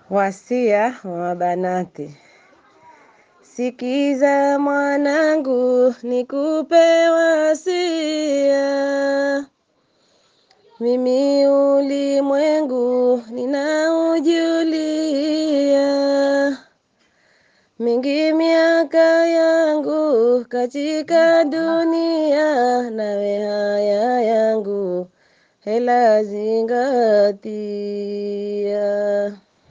Wasia wa banati. Sikiza mwanangu, nikupe wasia. Mimi ulimwengu ninaujulia, mingi miaka yangu katika dunia, nawe haya yangu hela zingatia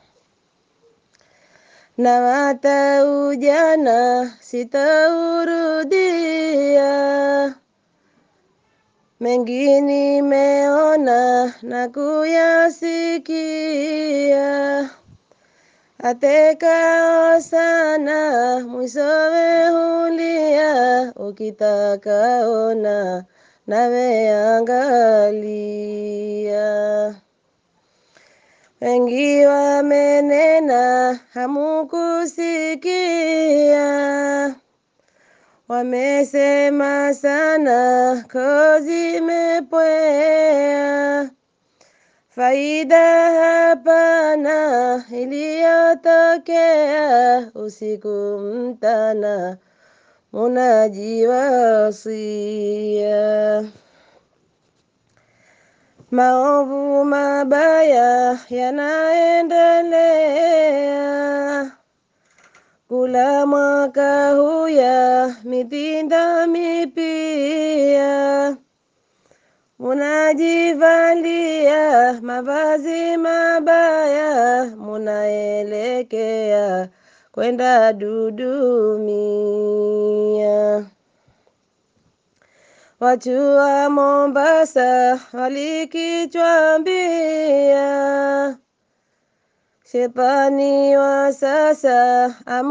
na hata ujana sitaurudia, mengi nimeona na kuyasikia, atekao sana mwishowe hulia, ukitaka ona nawe angalia wengi wamenena hamukusikia, wamesema sana koo zimepwea, faida hapana iliyotokea, usiku mtana munajiwasia maovu mabaya yanaendelea, kula mwaka huya mitinda mipya, munajivalia mavazi mabaya, munaelekea kwenda dudumia. Watu wa Mombasa walikichwambia, shetani wa sasa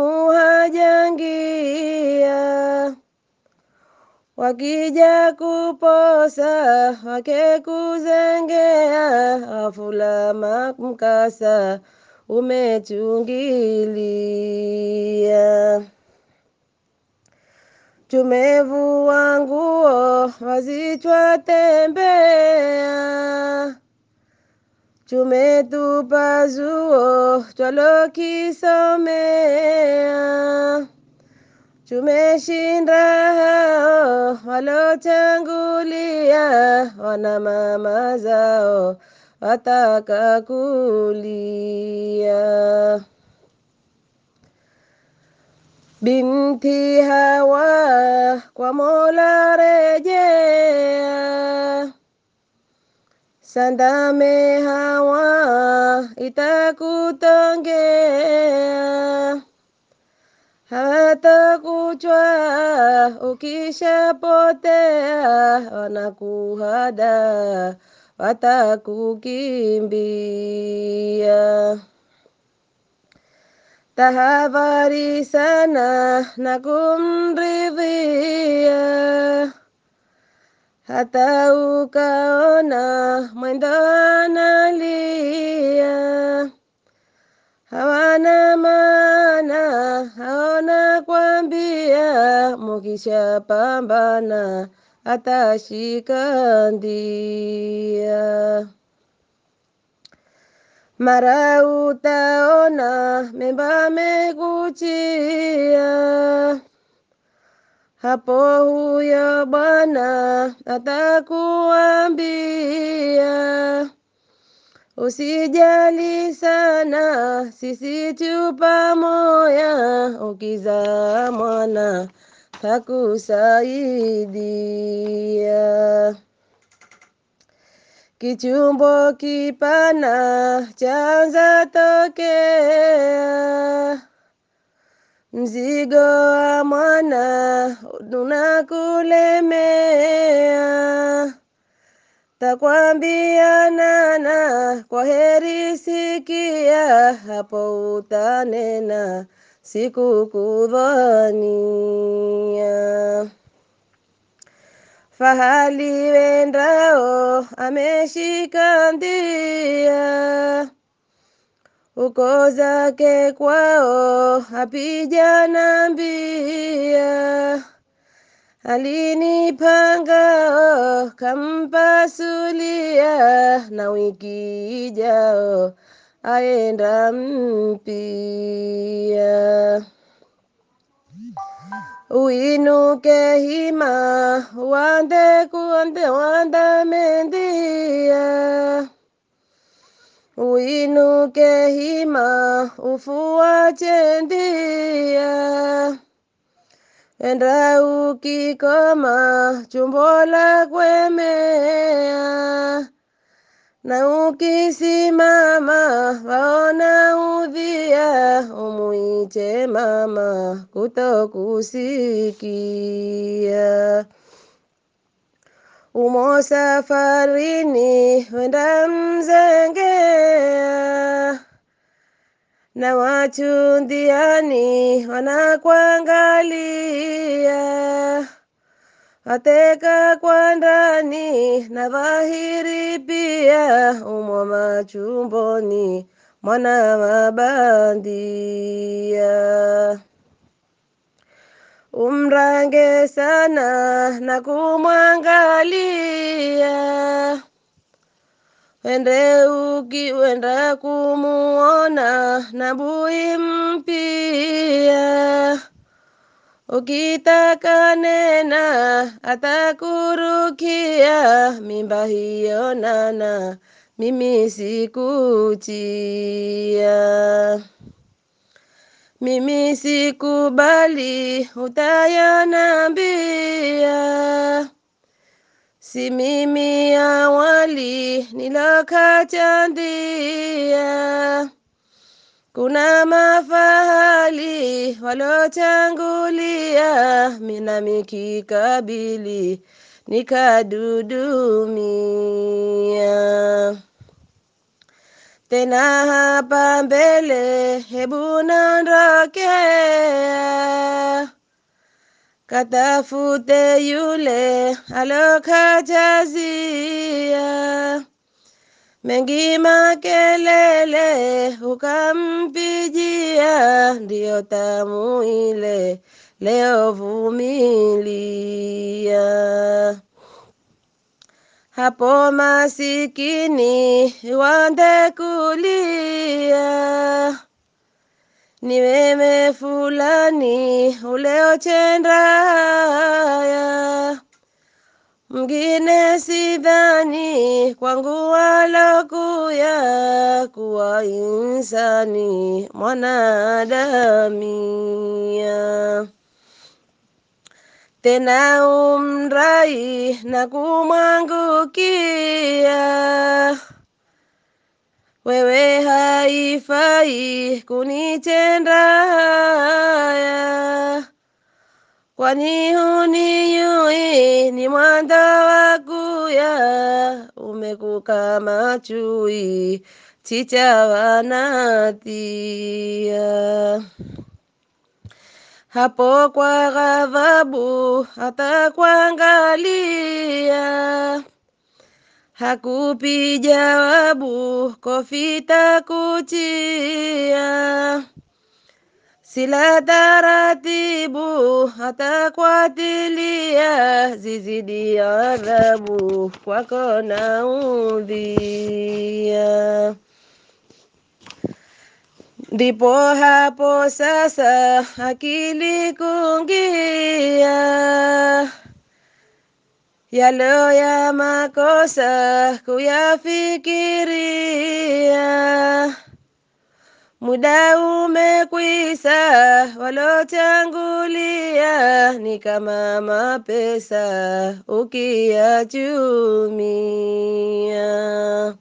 amuhajangia, wakija kuposa wake kuzengea, wafula mkasa umechungilia tumevua nguo wazichwa tembea, tumetupa zuo twalokisomea, tumeshinda hao walotangulia, wana mama zao wataka kulia. Binti Hawa kwa Mola rejea, sandame Hawa itakutongea, hawatakuchwa ukishapotea, wanakuhada watakukimbia. Tahadhari sana na kumridhia, hata ukaona mwendo analia, hawana maana, haona kwambia, mukishapambana atashika ndia mara utaona memba mekuchia, hapo huyo bwana atakuambia, usijali sana, sisi tu pamoja, ukizaa mwana takusaidia. Kichumbo kipana chanza tokea, mzigo wa mwana unakulemea, takwambia nana, kwa heri sikia, hapo utanena sikukudhania. Fahali wendao ameshika ndia, uko zake kwao hapijana mbia, alinipanga kampasulia, na wiki ijao aenda mpia uinuke hima wande kuande wanda mendia uinuke hima ufuache ndia enda ukikoma chumbo la kwemea na ukisimama waona udhia umuite mama kutokusikia umo safarini wenda mzengea na watu ndiani wanakuangalia wateka kwa ndani na dhahiri pia umo machumboni mwana mabandia umrange sana na kumwangalia wende ukiwenda kumuona na bui mpia ukitaka nena atakurukia mimba hiyo nana mimi sikutia mimi sikubali utayanambia si mimi awali nilokachandia kuna mafahali walotangulia mina mikikabili nikadudumia tena hapa mbele hebu naondokea katafute yule alokajazia mengi makelele ukampijia, ndiyo tamu ile leo vumilia. Hapo masikini wande kulia, ni wewe fulani uleochenda haya mngine sidhani kwangu walokuya kuwa insani mwanadamia tena umrai na kumwangukia wewe haifai kunitenda haya kwani huniyui ni mwanda wakuya umekukama chui chicha wanatia hapo kwa ghadhabu atakuangalia hakupi jawabu kofi takutia sila taratibu atakwatilia zizidi adhabu kwako na udhia ndipo hapo sasa akili kungia yalo ya makosa kuyafikiria muda umekwisa, walotangulia ni kama mapesa ukiyachumia.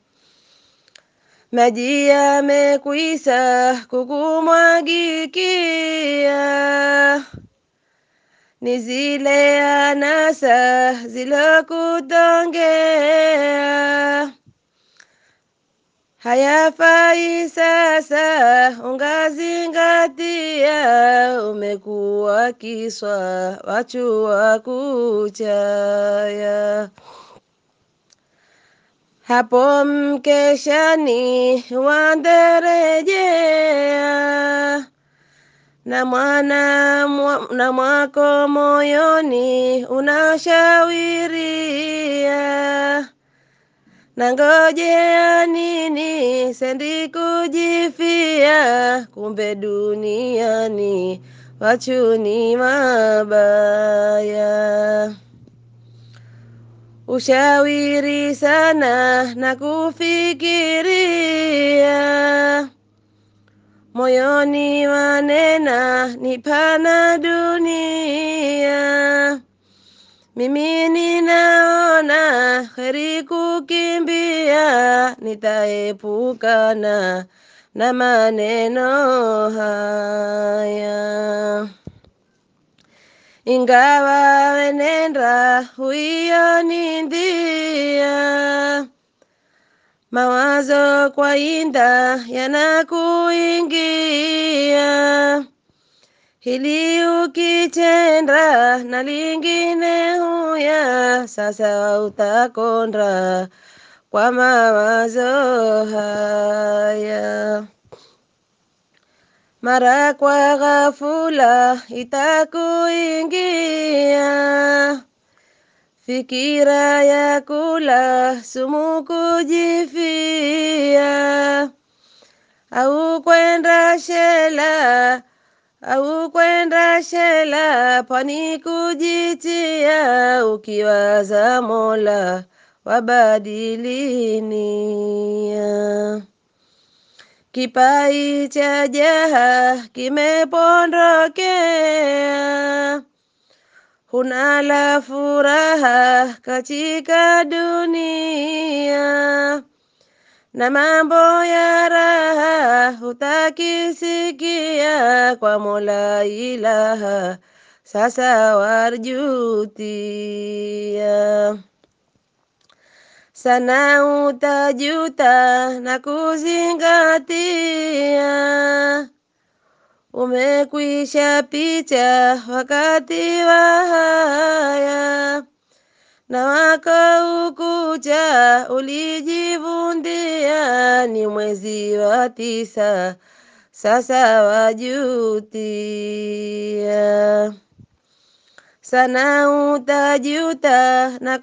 Maji yamekwisa kukumwagikia, ni zile anasa zilokutongea hayafai sasa, ungazingatia, umekuwa kiswa wachu wa kuchaya. Hapo mkeshani wanderejea na mwana mwa, na mwako moyoni unashawiria nangojea nini sendi kujifia kumbe duniani wachuni mabaya ushawiri sana na kufikiria moyoni wanena ni pana dunia mimi ninaona heri kukimbia nitaepukana na maneno haya ingawa wenenda huiyonindia mawazo kwa inda yanakuingia hili ukitenda na lingine huya sasa utakonda kwa mawazo haya mara kwa ghafula itakuingia fikira ya kula sumu kujifia au kwenda shela au kwenda shela pwani kujitia ukiwaza mola wabadilinia kipai cha jaha kimepondokea huna la furaha katika dunia na mambo ya raha hutakisikia kwa mola ilaha sasa warjutia sana utajuta na kuzingatia umekwisha picha wakati wa haya na wako ukucha ulijivundia ni mwezi wa tisa sasa wajutia sana utajuta na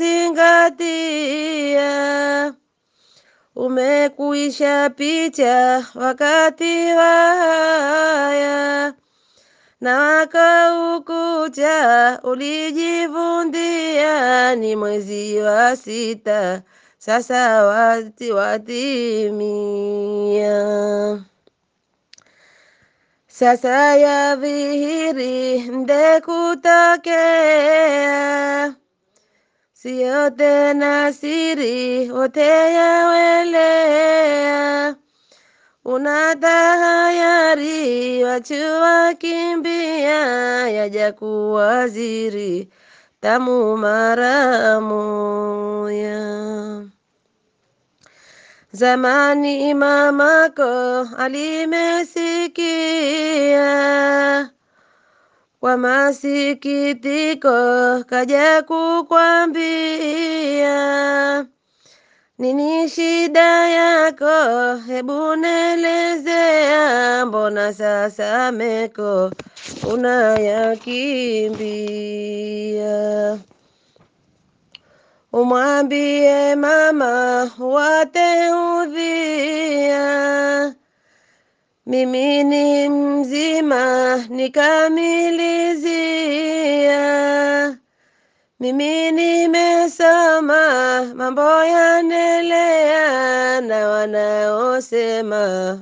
kuzingatia umekwisha picha wakati wa haya na wako ukucha ulijivundia ni mwezi wa sita sasa wati watimia sasa ya dhihiri mde kutokea siyo tena siri wote yawelea unatahayari wachua kimbia yaja kuwaziri tamu mara moya zamani mamako alimesikia kwa masikitiko kaja kukwambia nini shida yako hebu nelezea mbona sasa meko unayakimbia umwambie mama wateudhia mimi ni mzima nikamilizia mimi nimesoma mambo yanelea na wanaosema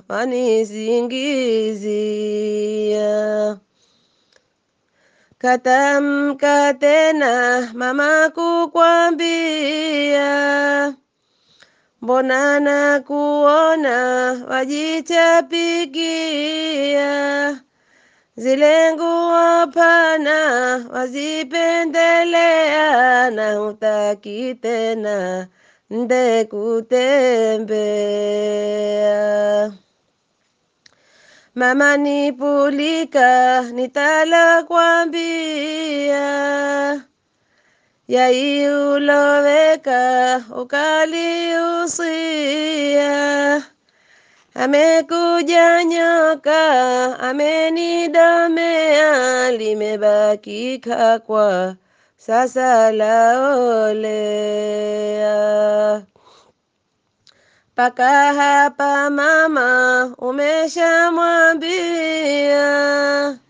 wanisingizia katamka tena mama kukwambia mbona na kuona wajichapikia zile nguo pana wazipendelea na hutaki tena nde kutembea mama nipulika nitala kwambia yai uloweka ukaliusia amekuja nyoka amenidomea limebaki kakwa sasa laolea mpaka hapa mama umeshamwambia,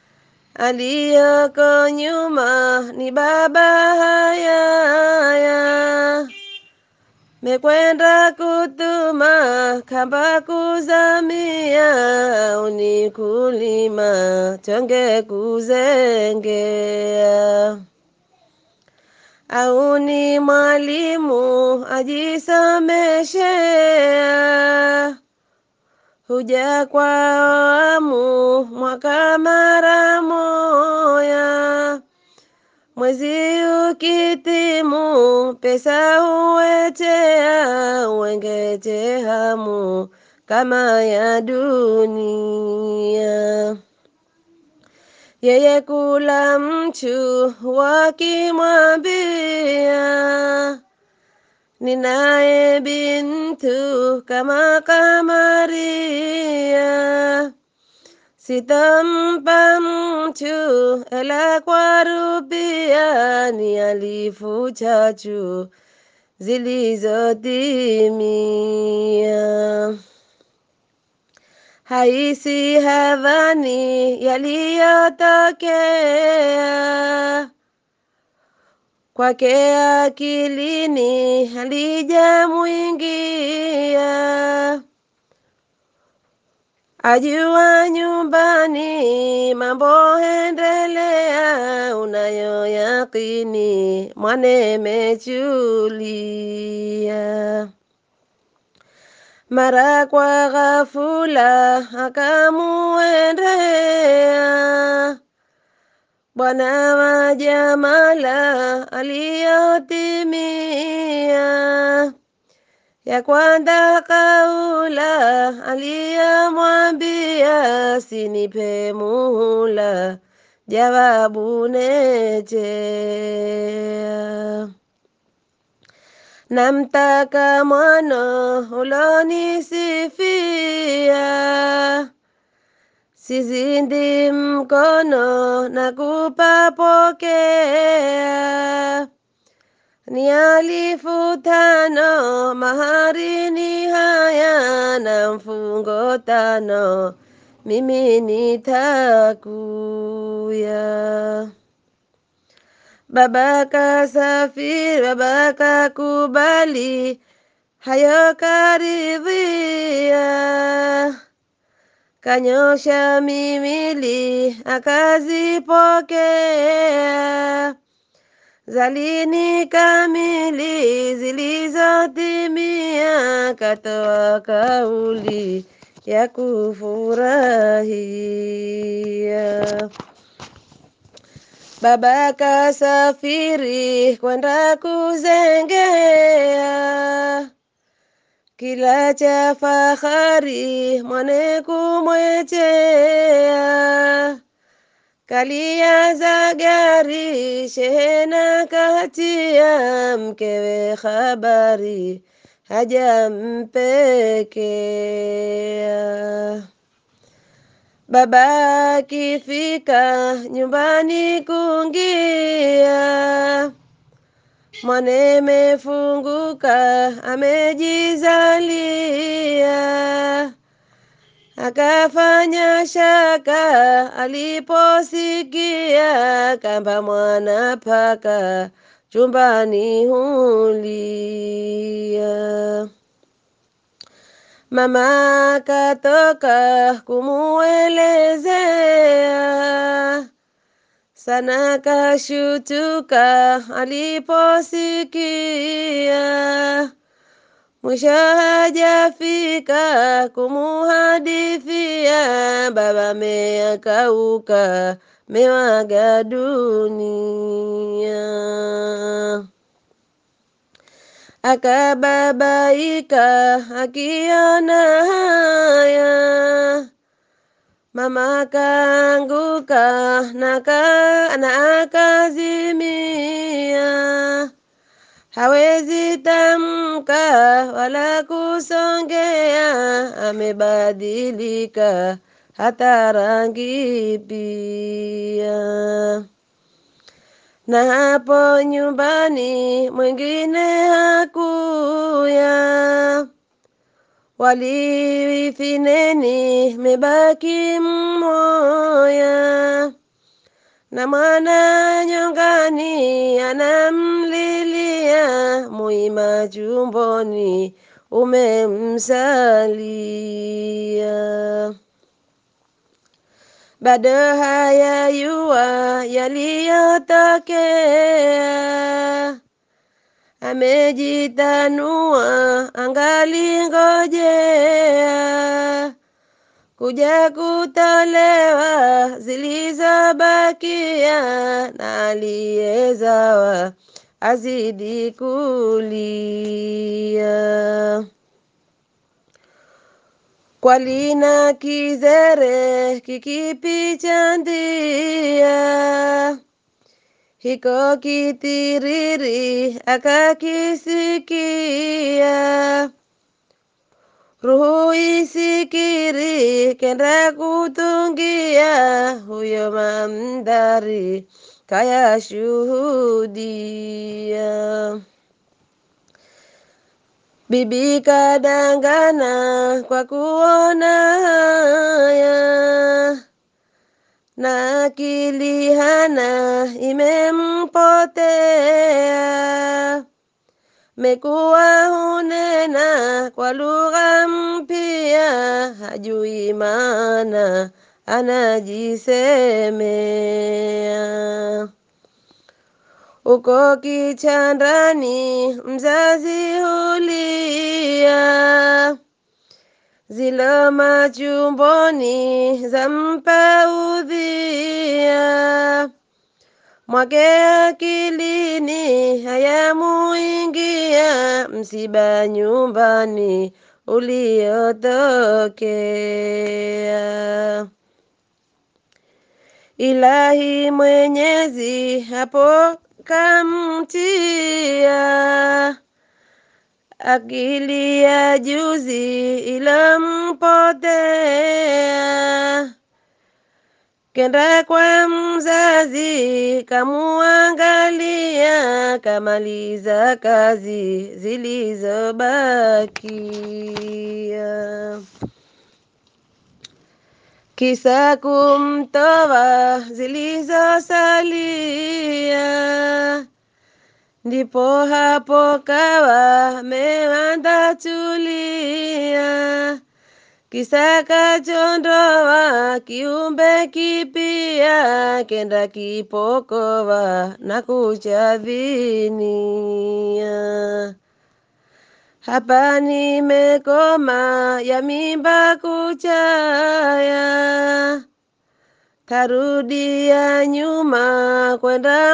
aliyoko nyuma ni baba hayaya, mekwenda kutuma kamba kuzamia, unikulima tonge kuzengea au ni mwalimu ajisomeshea, huja kwa awamu mwaka mara moya, mwezi ukitimu pesa huwetea, wengete hamu kama ya dunia yeye kula mchu wakimwambia, ninaye bintu kama Kamaria, sitampa mchu ela kwa rupia, ni alifu chachu zilizotimia haisi hadhani yaliyotokea kwake akilini halijamwingia, ajua nyumbani mambo hendelea, unayoyakini mwane mechulia mara kwa ghafula akamuendea Bwana wa Jamala aliyotimia, ya kwanza kaula aliyomwambia, sinipe muhula, jawabu nejea namtaka mwana ulonisifia, sizindi mkono na kupapokea, ni alifu tano mahari ni haya na mfungo tano, mimi nitakuya Baba kasafiri, baba kakubali, hayo karidhia, kanyosha mimili akazipokea, zalini kamili zilizotimia, katoa kauli ya kufurahia. Baba kasafiri kwenda kuzengea, kila cha fahari mwane kumwechea, kalia za gari shehena katia, mkewe habari hajampekea. Baba akifika nyumbani kungia, mwane mefunguka amejizalia, akafanya shaka aliposikia kamba mwana paka chumbani hulia. Mama katoka kumuelezea, sana kashutuka aliposikia, mwisho hajafika kumuhadithia, baba meakauka mewaga dunia akababaika akiona haya, mama kaanguka na, ka, na akazimia, hawezi tamka wala kusongea, amebadilika hata rangi pia na hapo nyumbani mwingine hakuya, walifineni mebaki mmoya na mwana nyongani anamlilia muima chumboni umemsalia bado hayayua yaliyotokea amejitanua angalingojea kuja kutolewa zilizobakia na aliyezawa azidi kulia kwalina kizere kikipicha ndia hiko kitiriri akakisikia ruhu isikiri kenda kutungia huyo mamdari kaya shuhudia bibi kadangana kwa kuona haya na akili hana imempotea mekuwa hunena kwa lugha mpya hajui maana anajisemea uko kichandani mzazi hulia zilo machumboni zampa udhia mwake akilini hayamuingia msiba nyumbani uliotokea ilahi mwenyezi hapo kamtia akili ya juzi ilompotea kenda kwa mzazi kamuangalia kamaliza kazi zilizobakia kisa kumtoa zilizosalia ndipo hapo kawa mewanda tulia kisa kachondoa kiumbe kipia kenda kipokowa na kuchavinia hapa nimekoma ya mimba kuchaya tarudia nyuma kwenda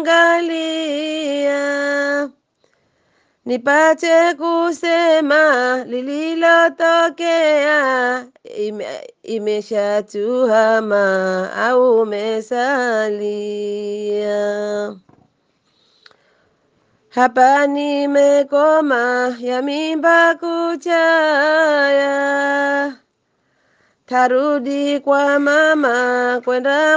mwangalia nipate kusema lililotokea ime, imeshatuhama au umesalia hapa nimekoma ya mimba kuchaya tarudi kwa mama kwenda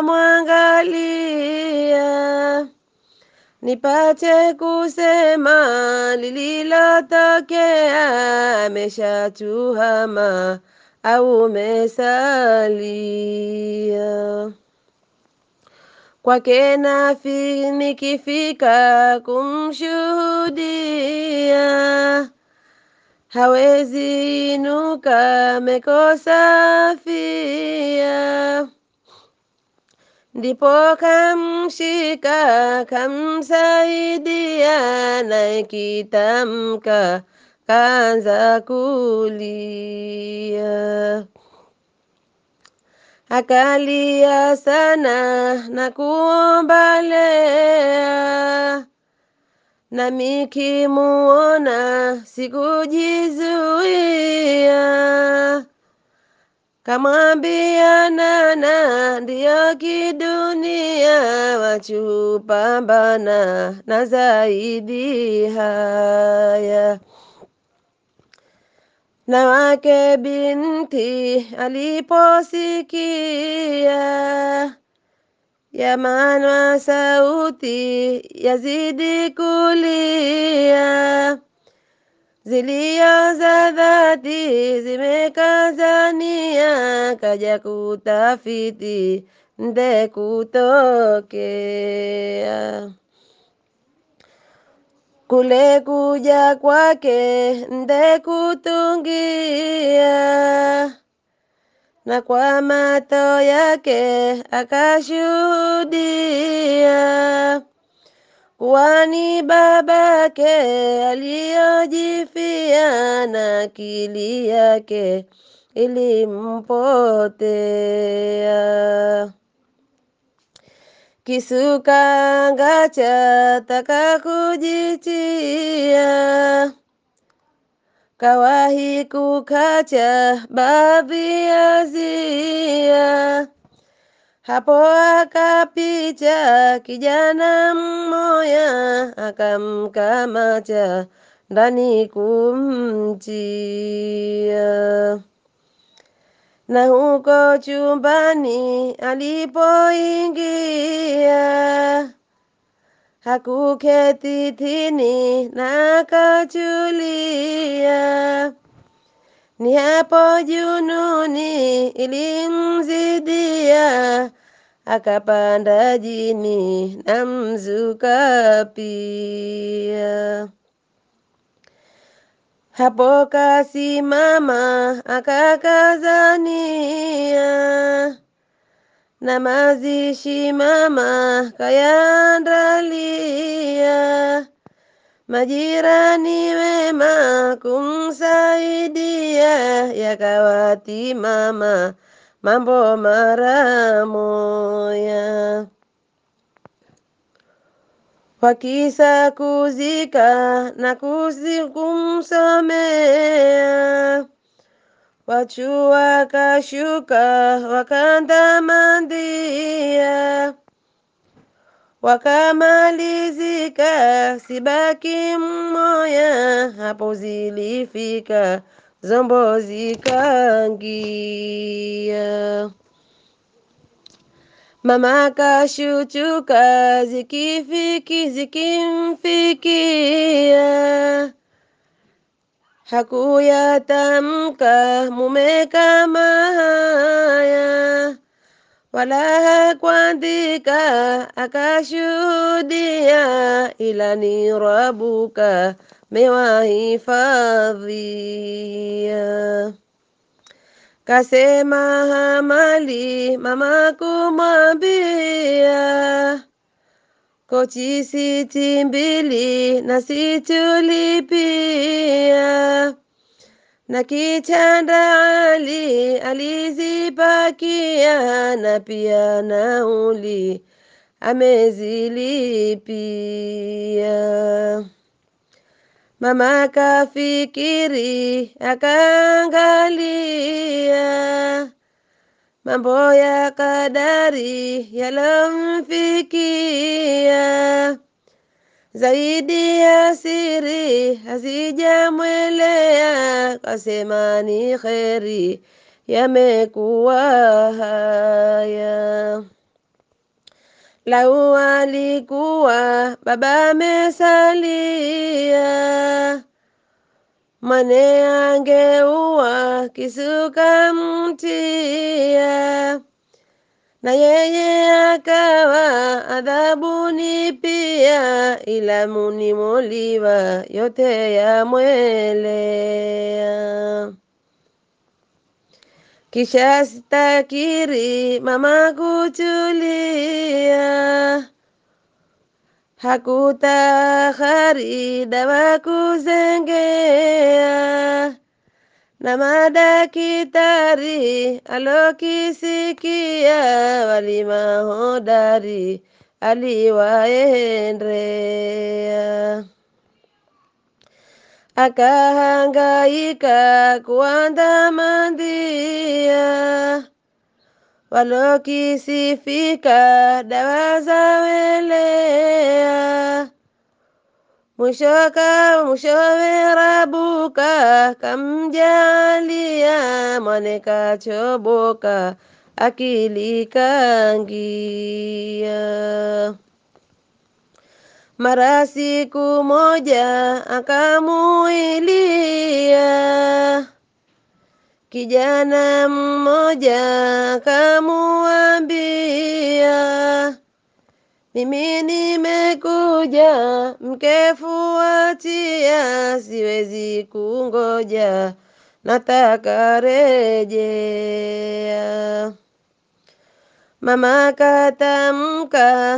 mwangalia nipate kusema lililotokea ameshatuhama au umesalia kwake nafi nikifika kumshuhudia hawezi inuka mekosa fia ndipo kamshika kamsaidia naye kitamka kaanza kulia akalia sana na kuomba lea nami kimuona sikujizuia kamwambia nana ndiyo kidunia wachupambana na zaidi haya na wake binti aliposikia yamanwa sauti yazidi kulia zilio za dhati zimekazania, kaja kutafiti nde kutokea kule kuja kwake nde kutungia, na kwa mato yake akashuhudia kuwa ni babake aliyojifia, na akili yake ilimpotea. Kisukanga cha taka kujitia, kawahi kukacha baadhi ya zia. Hapo akapita kijana mmoya, akamkamata ndani kumtia na huko chumbani alipoingia hakuketi tini na akachulia. Ni hapo jununi ilimzidia, akapanda jini na mzuka pia. Hapo kasimama akakazania, na mazishi mama kayandalia, majirani wema kumsaidia, yakawati mama mambo mara moya wakisa kuzika na kuzi kumsomea, wachu wakashuka wakandamandia, wakamalizika sibaki mmoya, hapo zilifika zombo zikaingia. Mama kashuchuka zikifiki zikimfikia, hakuyatamka mume kama haya, wala hakuandika akashuhudia, ila ni Rabuka mewahifadhia. Kasema hamali mama kumwambia, kochi siti mbili na situlipia, na kichanda Ali alizipakia, na pia nauli amezilipia. Mama kafikiri akaangalia mambo ya kadari yalomfikia, zaidi ya siri hazijamwelea, kasema ni kheri yamekuwa haya. Lau alikuwa baba amesalia, mwane angeua kisuka mtia, na yeye akawa adhabuni pia, ila munimoliwa yote yamwelea. Kisha stakiri mama kutulia, hakutahari dawa kuzengea, na madakitari alokisikia, wali mahodari aliwaendea akahangaika kuandamandia, walokisifika dawa za welea, mwishoka mwishowe Rabuka kamjalia, mwane kachoboka akili kangia Mara siku moja akamuilia kijana mmoja, akamuambia mimi nimekuja mkefuatia, siwezi kungoja, nataka rejea. Mama katamka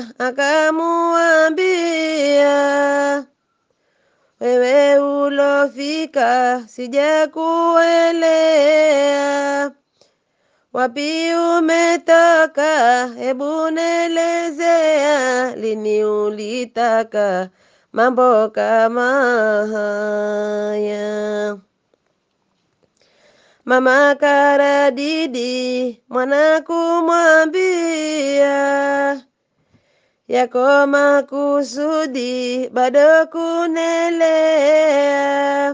akamuambia, wewe ulofika sijakuelewa, wapi umetoka? Hebu nelezea, lini ulitaka mambo kama haya? Mama karadidi mwana kumwambia, yako makusudi bado kunelea,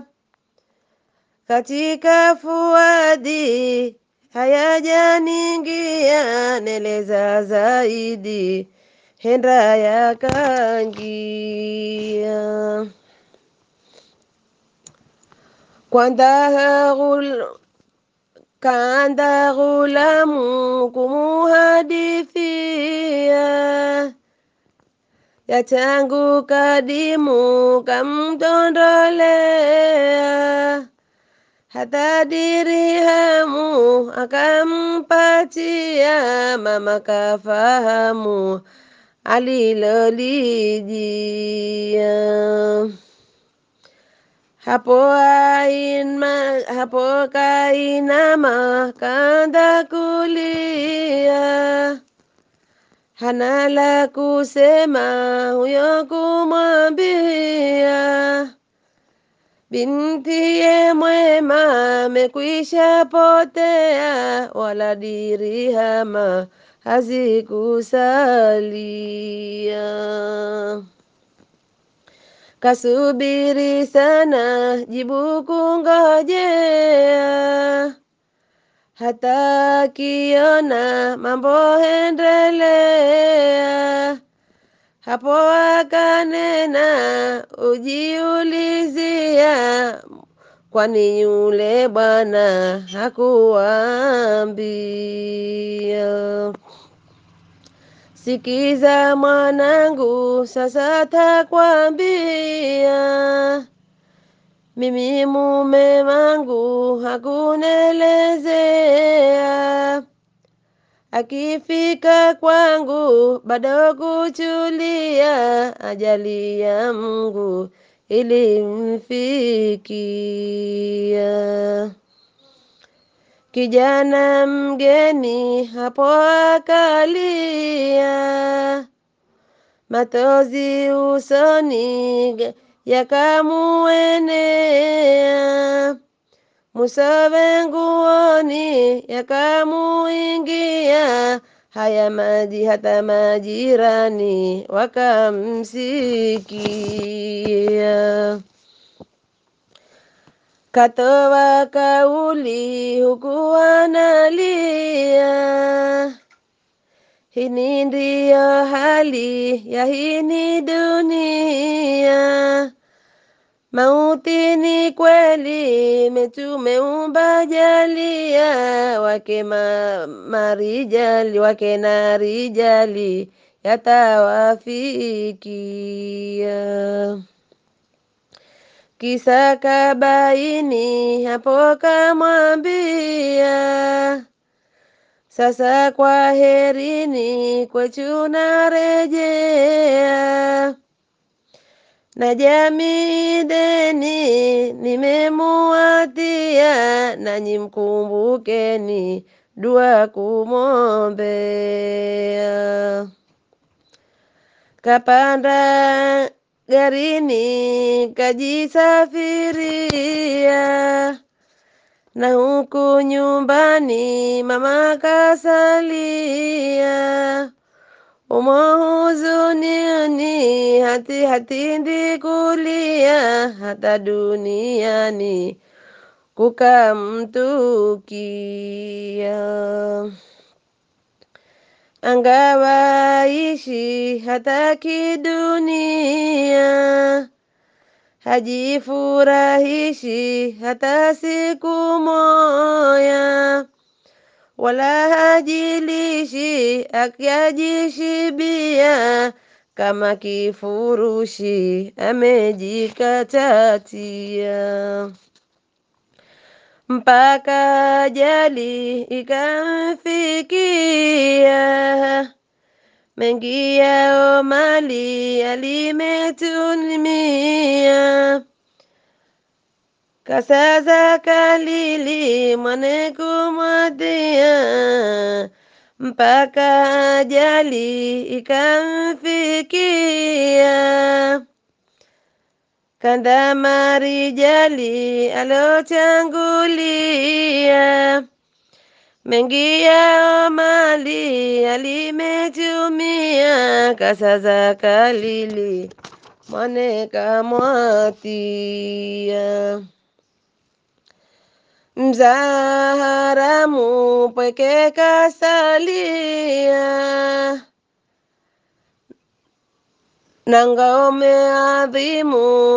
katika fuadi hayajaningia, neleza zaidi henda yakangia kwanza kaanda ghulamu kumuhadithia ya tangu kadimu kamdondolea hata dirihamu akampatia mama kafahamu alilolijia hapo aina, hapo kainama kanda kulia, hana la kusema huyo kumwambia, bintiye mwema amekwisha potea, wala dirihama hazikusalia kasubiri sana jibu kungojea, hata akiona mambo hendelea, hapo akanena ujiulizia, kwani yule bwana hakuambia? Sikiza mwanangu, sasa takwambia, mimi mume wangu hakunelezea, akifika kwangu bado kuchulia, ajali ya Mungu ilimfikia. Kijana mgeni hapo akalia, matozi usoni yakamuenea, musowe nguoni yakamuingia, haya maji hata majirani wakamsikia. Katoa kauli huku analia, hini ndiyo hali ya hini dunia. Mauti ni kweli, metumeumba jalia, wake ma, marijali wake na rijali yatawafikia kisa kabaini hapo kamwambia, sasa kwa herini kwetu narejea, na jamii deni nimemuatia, nanyi mkumbukeni dua kumwombea. Kapanda garini kajisafiria, na huku nyumbani mama kasalia, umo huzunini hati hatindi kulia, hata duniani kukamtukia. angawaishi hata kidunia, hajifurahishi hata siku moya, wala hajilishi akajishibia, kama kifurushi amejikatatia mpaka ajali ikamfikia, mengi yao mali alimetumia, kasaza kalili mwane kumwadia, mpaka ajali ikamfikia kanda marijali alotangulia, mengi yao mali alimetumia, kasaza kalili mwane kamwatia. Mzaharamu pweke kasalia na ngome adhimu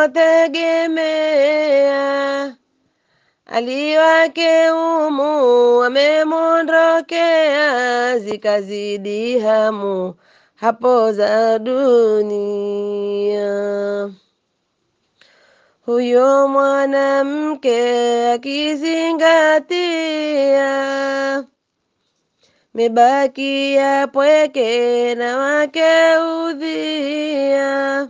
alotegemea, aliwake umu wamemwondokea, zikazidi hamu hapo za dunia. Huyo mwanamke akizingatia mebaki ya pweke na wake udhia,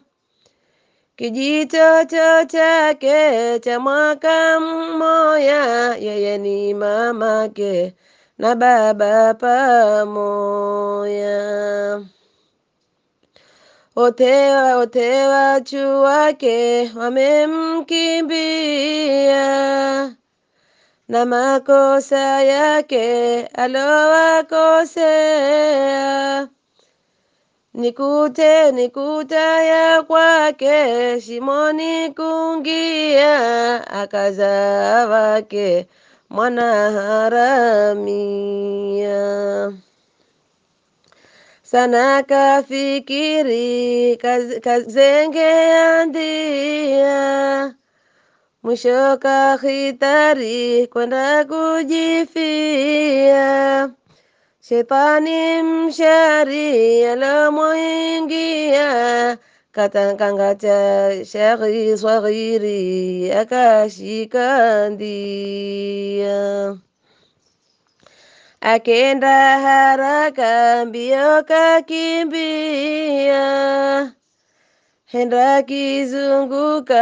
kijitoto chake cha mwaka mmoya, yeye ni mamake na baba pamoya. Wote wote wachu wake wamemkimbia na makosa yake alowakosea, nikute nikuta ya kwake shimoni kungia, akazaa wake mwana haramia. Sana kafikiri kaz- kazengea ndia mwisho kahitari kwenda kujifia. Shetani mshari alomwingia, katakanga cha shaghi swaghiri akashika ndia. Akenda haraka mbio kakimbia henda kizunguka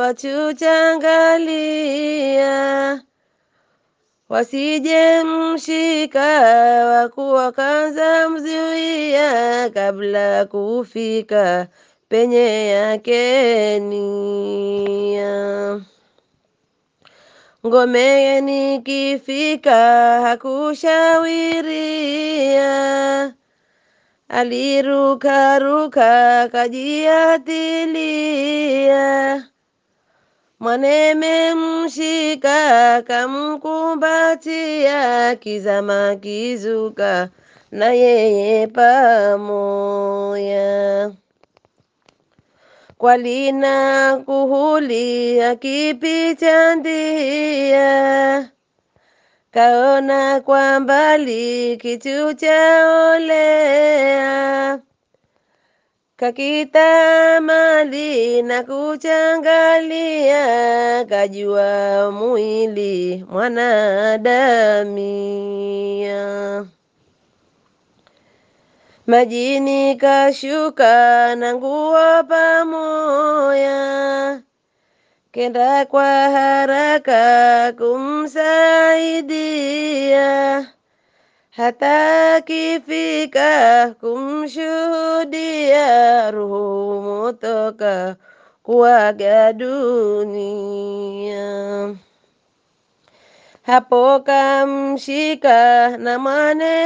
wachuchangalia, wasije mshika wakuwa kanza mzuia, kabla kufika penye yake nia. Ngome nikifika hakushawiria alirukaruka kajiatilia, mwaneme mshika kamkumbatia, kizama kizuka na yeye pamoya. Kwalina kuhuli akipita ndia kaona kwa mbali kitu chaolea, kakita mali na kuchangalia, kajua mwili mwanadamia. Majini kashuka na nguo pamoya, kenda kwa haraka kumsaidia, hata kifika kumshuhudia, roho motoka kuaga dunia. Hapo kamshika na mwane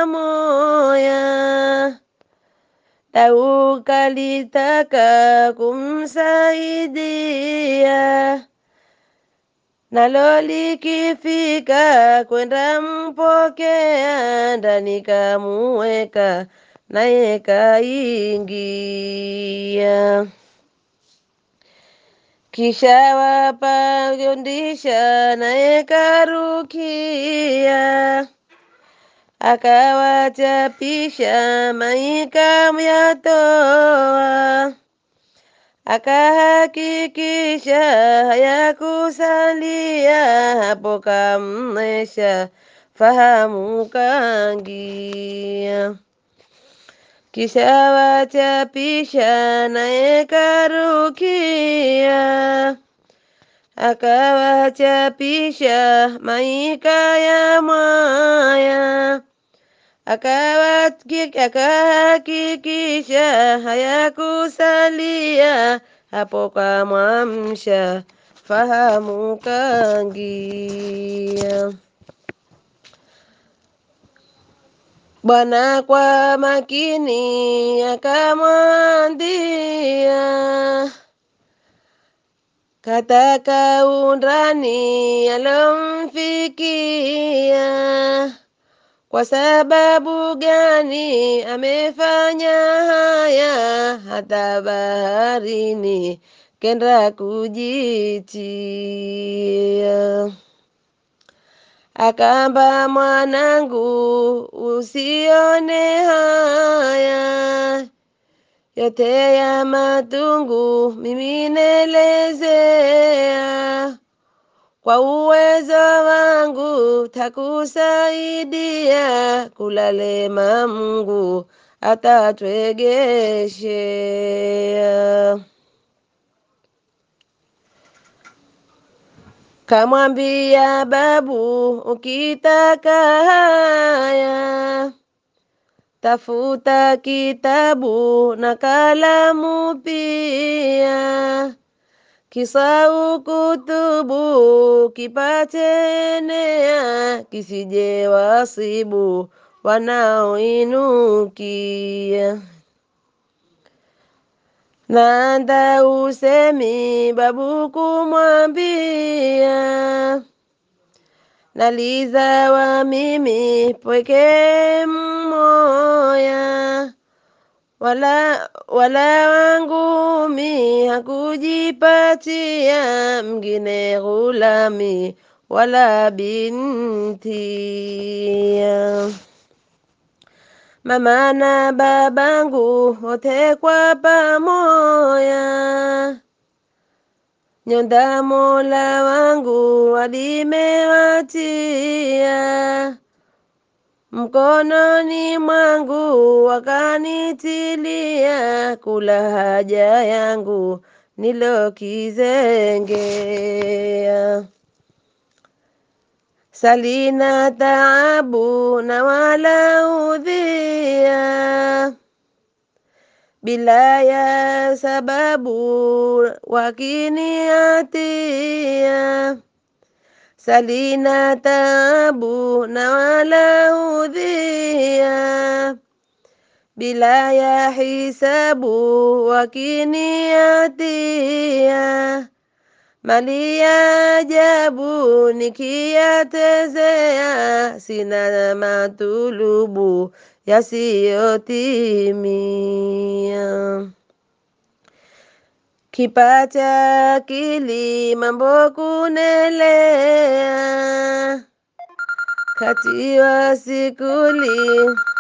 pamoya, Dau kalitaka kumsaidia nalo likifika kwenda mpokea, ndani kamuweka, naye kaingia. Kisha wapagondisha, naye karukia, akawachapisha, maika myatoa akahakikisha hayakusalia, hapo kamnesha fahamu kangia. Kisha wachapisha, naye karukia, akawachapisha maika ya mwaya akahakikisha hayakusalia, hapo kamwamsha fahamu kangia. Bwana kwa makini akamwambia, kataka undani alomfikia kwa sababu gani amefanya haya, hata baharini kenda kujitia. Akamba, mwanangu, usione haya yote ya matungu, mimi nelezea kwa uwezo wangu takusaidia, kulalema Mungu atatwegeshea. Kamwambia babu, ukitaka haya tafuta kitabu na kalamu pia kisau kutubu kipate enea, kisije wasibu wanaoinukia. Nanda usemi babu kumwambia, naliza wa mimi pweke mmoya wala wala wangu mi hakujipatia mngine ghulami wala bintia. Mama na babangu wote kwa pamoya, nyonda Mola wangu walimewatia mkononi mwangu wakanitilia, kula haja yangu nilokizengea. Salina taabu na wala udhia, bila ya sababu wakiniatia salina taabu na wala udhia, bila ya hisabu wakiniatia, mali ya ajabu nikiyatezea, sina matulubu yasiyotimia. Kipata akili mambo kunelea, kati wa sikuli